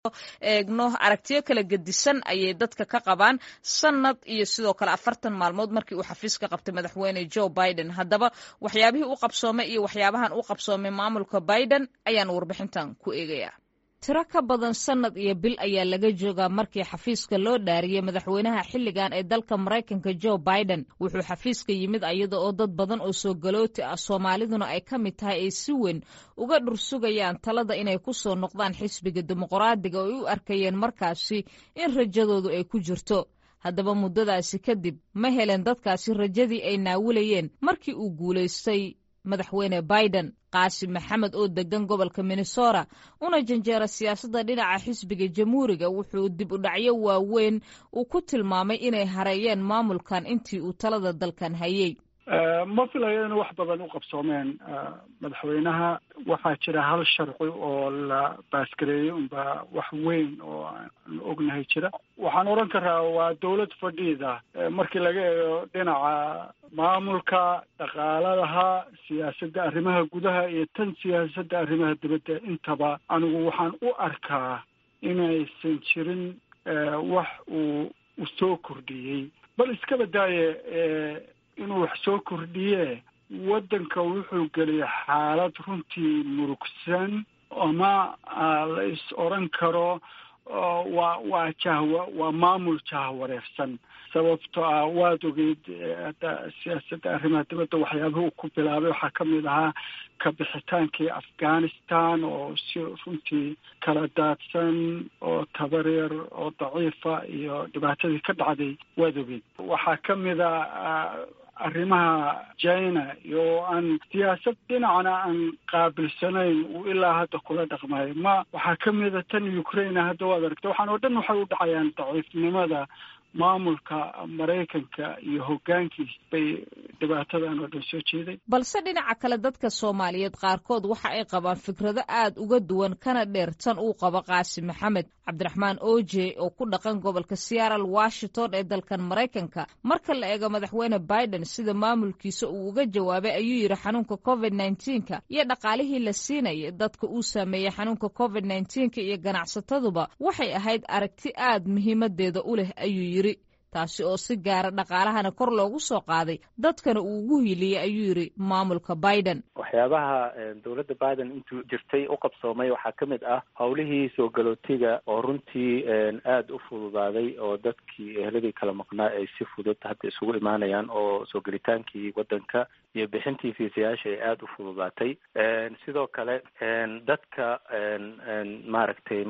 eegno aragtiyo kala gedisan ayay dadka ka qabaan sanad iyo sidoo kale afartan maalmood markii uu xafiis ka qabtay madaxweyne joe biden haddaba waxyaabihii u qabsoomay iyo waxyaabahan u qabsoomay maamulka biden ayaan warbixintan ku eegayaa tiro ka badan sanad iyo bil ayaa laga joogaa markii xafiiska loo dhaariyey madaxweynaha xilligan ee dalka maraykanka joe biden wuxuu xafiiska yimid iyada oo dad badan oo soo galooti ah soomaaliduna ay ka mid tahay ay si weyn uga dhursugayaan talada inay ku soo noqdaan xisbiga dimuqraadiga oo ay u arkayeen markaasi in rajadoodu ay ku jirto haddaba muddadaasi kadib ma helen dadkaasi rajadii ay naawilayeen markii uu guulaystay madaxweyne biden qaasim maxamed oo degan gobolka minnesota una janjeera siyaasadda dhinaca xisbiga jamhuuriga wuxuu dib u dhacyo waaweyn uu ku tilmaamay inay hareeyeen maamulkan intii uu talada dalkan hayey ma filayo in wax badan u qabsoomeen madaxweynaha waxaa jira hal sharci oo la baasgareeyey unba wax weyn oo aan ognahay jira waxaan odhan karaa waa dawlad fadhiida markii laga eego dhinaca maamulka dhaqaaladaha siyaasadda arrimaha gudaha iyo tan siyaasadda arrimaha dibadda intaba anigu waxaan u arkaa inaysan jirin wax uu u soo kordhiyey bal iska badaaye inuu wax soo kordhiye waddanka wuxuu geliyay xaalad runtii murugsan ama la is odran karo waa waa jahwa waa maamul jahwareersan sababto ah waad ogeyd hadda siyaasadda arrimaha dibadda waxyaabaha uu ku bilaabay waxaa ka mid ahaa ka bixitaankii afghanistan oo si runtii kala daadsan oo tabaryar oo daciifa iyo dhibaatadii ka dhacday waad ogeyd waxaa ka mid a arrimaha china iyo aan siyaasad dhinacna aan qaabilsanayn uu ilaa hadda kula dhaqmayo ma waxaa ka mida tan ukraine hadda waad aragta waxaan oo dhan waxay u dhacayaan daciifnimada maamulka maraykanka iyo hoggaankiis bay dhibaatadan oo dhan soo jeeday balse dhinaca kale dadka soomaaliyeed qaarkood waxa ay qabaan fikrado aad uga duwan kana dheer tan uu qabo qaasim maxamed cabdiraxmaan oje oo ku dhaqan gobolka seattle washington ee dalkan maraykanka marka la eego madaxweyne biden sida maamulkiisa uu uga jawaabay ayuu yidhi xanuunka covid nneteen-ka iyo dhaqaalihii la siinaya dadka uu saameeyey xanuunka covid nneteen-ka iyo ganacsataduba waxay ahayd aragti aad muhiimadeeda u leh ayuu yidhi taasi oo si gaara dhaqaalahana kor loogu soo qaaday dadkana uu ugu hiiliyey ayuu yidhi maamulka biden waxyaabaha dowladda biden intuu jirtay u qabsoomay waxaa ka mid ah howlihii soo galootiga oo runtii aada u fududaaday oo dadkii eheladii kala maqnaa ay si fudud hadda isugu imaanayaan oo soo gelitaankii waddanka iyo bixintii fiisayaasha ay aada u fududaatay sidoo kale dadka maaragtay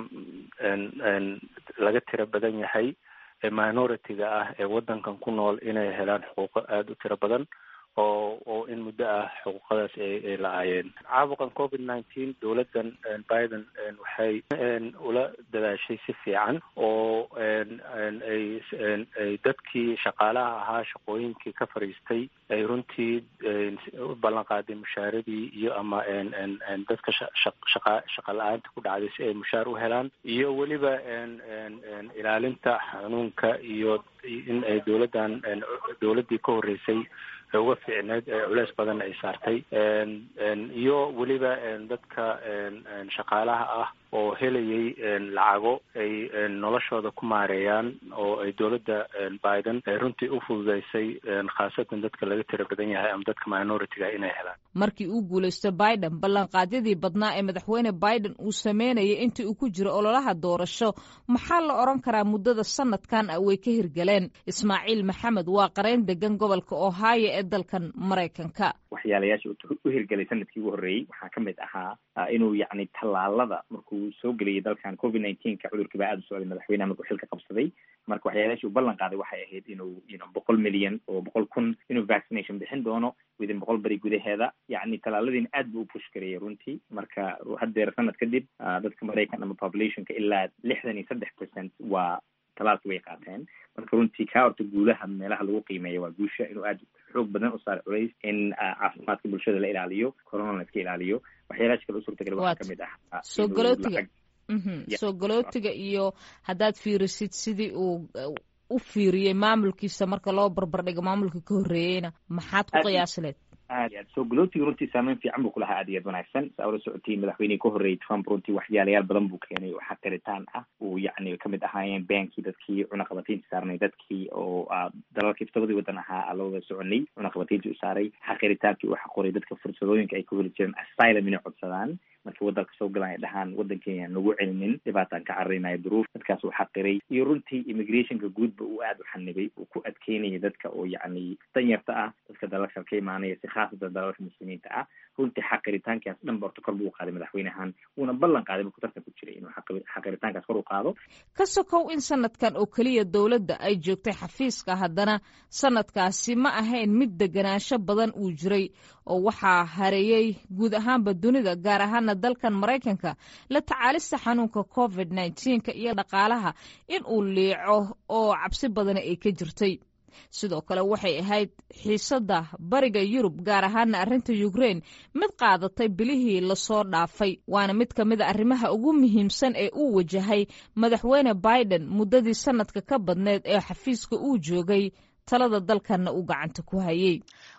laga tiro badan yahay minority-ga ah ee waddankan ku nool inay helaan xuquuqo aada u tiro badan oo oo in muddo ah xuquuqadaas ay la-aayeen caabuqan covid nineteen dowladdan biden waxay ula dadaashay si fiican oo ay ay dadkii shaqaalaha ahaa shaqooyinkii ka fadhiistay ay runtii u ballan qaaday mushaaradii iyo ama dadka shaqa shaqa la-aanta ku dhacday si ay mushaar u helaan iyo weliba ilaalinta xanuunka iyo in ay dowladdan dowladdii ka horreysay uga fiicneed culeys badanna ay saartay iyo weliba dadka shaqaalaha ah oo helayay lacago ay noloshooda ku maareeyaan oo ay dowladda biden runtii u fududeysay khaasatan dadka laga tiro badan yahay ama dadka minority-ga inay helaan markii uu guulaysto biden ballanqaadyadii badnaa ee madaxweyne biden uu sameynayay intii uu ku jiro ololaha doorasho maxaa la odhan karaa muddada sanadkan ah way ka hirgaleen ismaaciil maxamed waa qareyn degan gobolka ohio ee dalkan maraykanka waxyaalayaasha u hirgelay sanadkii ugu horreeyey waxaa ka mid ahaa inuu yacni tallaalada markuu soo geliyay dalkan covid nineteenka cudurkii baa aada u socday madaxweynaha markuu xilka qabsaday marka waxyaalayashi uu ballan qaaday waxay ahayd inuu ino boqol milyan oo boqol kun inuu vaccination bixin doono within boqol beri gudaheeda yacni tallaaladiina aad buu u push gareeyay runtii marka haddeer sanad kadib dadka maraykan ama populationka ilaa lixdan iyo saddex percent waa talaalki way qaateen marka runtii kaa horta guulaha meelaha lagu qiimeeya waa guusha inuu aada xoog badan u saaro culays in caafimaadka bulshada la ilaaliyo corona la iska ilaaliyo waxyaalaha kale u suurtagal waxaa kamid ah soo galootiga soo galootiga iyo haddaad fiirisid sidii uu u fiiriyey maamulkiisa marka loo barbardhigo maamulka ka horreeyeyna maxaad ku qiyaasileed aad aad soo galootiga runtii saameyn fiican buu kulahaa aad iyo aad wanaagsan saa ula socotiin madaxweynihii ka horreeyay trump runtii waxyaalayaal badan buu keenay oo xaqiritaan ah uu yacni kamid ahaayeen beenkii dadkii cunaqabataynta saarnay dadkii oo dalalkii todobadii wadan ahaa la wada soconay cunaqabatayntii u saaray xaqiritaankii uu xaqoray dadka fursadooyinka ay ku heli jireen asylum inay codsadaan markii wadanka soo galaan ay dhahaan waddan kenya nagu celinin dhibaataan ka cararinayo duruuf dadkaas uu xaqiray iyo runtii immigrationka guudba uu aada u xanibay uu ku adkeynaya dadka oo yacni danyarta ah dadka dalalka ka imaanaya si khaasatan dalalka muslimiinta ah runtii xaqiritaankaas dhan ba horta kor buu qaaday madaxweynahan wuuna ballan qaaday markuu tartan ku jiray inuu xaqiritaankaas kor u qaado ka sokow in sanadkan oo keliya dowladda ay joogtay xafiiska haddana sanadkaasi ma ahayn mid deganaansho badan uu jiray oo waxaa hareeyey guud ahaanba dunida gaar ahaana dalkan maraykanka la tacaalista xanuunka covid nneteen-ka iyo dhaqaalaha in uu liico oo cabsi badani ay ka jirtay sidoo kale waxay ahayd xiisadda bariga yurub gaar ahaana arrinta ukrain mid qaadatay bilihii lasoo dhaafay waana mid ka mid a arrimaha ugu muhiimsan ee uu wajahay madaxweyne biden muddadii sanadka ka badneed ee xafiiska uu joogay talada dalkanna uu gacanta ku hayay